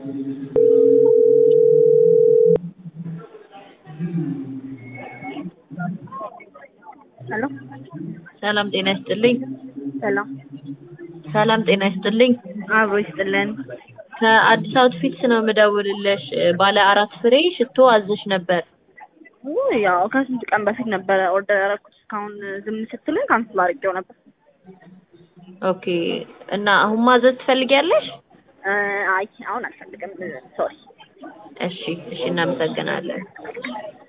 ሄሎ ሰላም ጤና ይስጥልኝ። ሰላም ሰላም ጤና ይስጥልኝ። አብሮ ይስጥልን። ከአዲስ አውትፊትስ ነው የምደውልልሽ። ባለ አራት ፍሬ ሽቶ አዘሽ ነበር። ውይ፣ ያው ከስንት ቀን በፊት ነበረ ኦርደር ያደረኩት። እስካሁን ዝም ስትለኝ ካንስል አድርጌው ነበር። ኦኬ። እና አሁን ማዘዝ ትፈልጊያለሽ? እ አይ አሁን አልፈልግም። ሶሪ እሺ፣ እሺ፣ እናመሰግናለን።